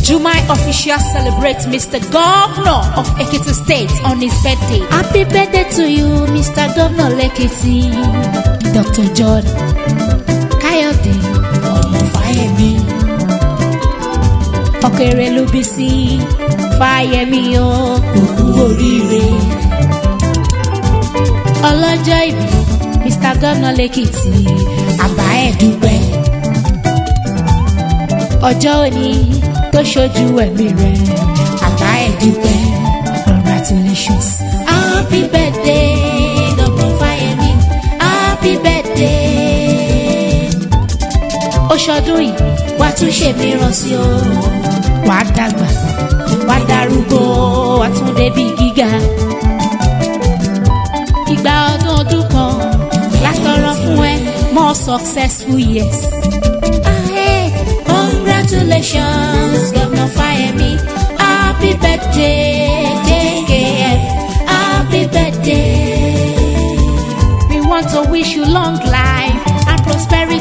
Jumai official celebrates Mr. Governor of Ekiti State on his birthday. Happy birthday to you, Mr. Governor Lekiti. Dr. John Kayode Ọmọfáyẹmí. Ọ̀kẹ́rẹ́ ló bí sí Fáyẹmí o, òkú oríire. Ọlọ́jọ́ ìbí Mr. Governor Lekiti, àbá ẹ̀ dúpẹ́. Ọjọ́ òní tó ṣojú ẹ̀mí rẹ̀ àbá ẹ̀ dúpẹ́ congratulations. happy birthday Dr. Fáyẹmí happy birthday. ó ṣọdún yìí wá tún ṣe mìíràn sí o wà á dàgbà wà á darúgbó wà á tún débi gíga. ìgbà ọdún ọdún kan látọrọ fún ẹ more successful years. Ah, hey, congratulations Governor Fáyẹmí happy birthday JKF happy birthday. We want to wish you long life and prosperity.